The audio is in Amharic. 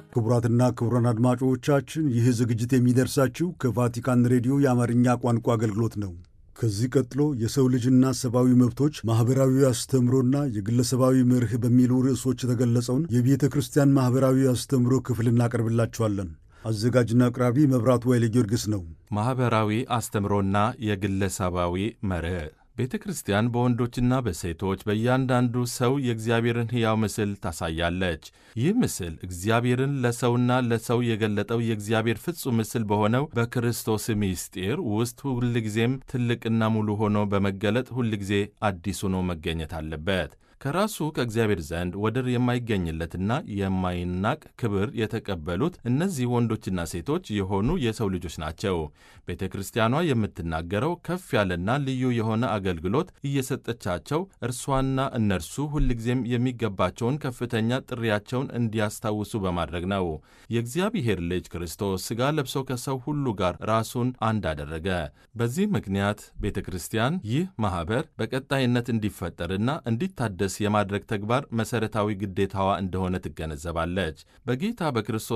ክቡራትና ክቡራን አድማጮቻችን ይህ ዝግጅት የሚደርሳችሁ ከቫቲካን ሬዲዮ የአማርኛ ቋንቋ አገልግሎት ነው። ከዚህ ቀጥሎ የሰው ልጅና ሰብአዊ መብቶች ማኅበራዊ አስተምሮና የግለሰባዊ መርህ በሚሉ ርዕሶች የተገለጸውን የቤተ ክርስቲያን ማኅበራዊ አስተምሮ ክፍል እናቀርብላችኋለን። አዘጋጅና አቅራቢ መብራቱ ኃይለ ጊዮርጊስ ነው። ማኅበራዊ አስተምሮና የግለሰባዊ መርህ ቤተ ክርስቲያን በወንዶችና በሴቶች በእያንዳንዱ ሰው የእግዚአብሔርን ሕያው ምስል ታሳያለች። ይህ ምስል እግዚአብሔርን ለሰውና ለሰው የገለጠው የእግዚአብሔር ፍጹም ምስል በሆነው በክርስቶስ ምስጢር ውስጥ ሁልጊዜም ትልቅና ሙሉ ሆኖ በመገለጥ ሁልጊዜ አዲስ ሆኖ መገኘት አለበት። ከራሱ ከእግዚአብሔር ዘንድ ወደር የማይገኝለትና የማይናቅ ክብር የተቀበሉት እነዚህ ወንዶችና ሴቶች የሆኑ የሰው ልጆች ናቸው። ቤተ ክርስቲያኗ የምትናገረው ከፍ ያለና ልዩ የሆነ አገልግሎት እየሰጠቻቸው እርሷና እነርሱ ሁልጊዜም የሚገባቸውን ከፍተኛ ጥሪያቸውን እንዲያስታውሱ በማድረግ ነው። የእግዚአብሔር ልጅ ክርስቶስ ሥጋ ለብሶ ከሰው ሁሉ ጋር ራሱን አንድ አደረገ። በዚህ ምክንያት ቤተ ክርስቲያን ይህ ማኅበር በቀጣይነት እንዲፈጠርና እንዲታደ የማድረግ ተግባር መሠረታዊ ግዴታዋ እንደሆነ ትገነዘባለች። በጌታ በክርስቶስ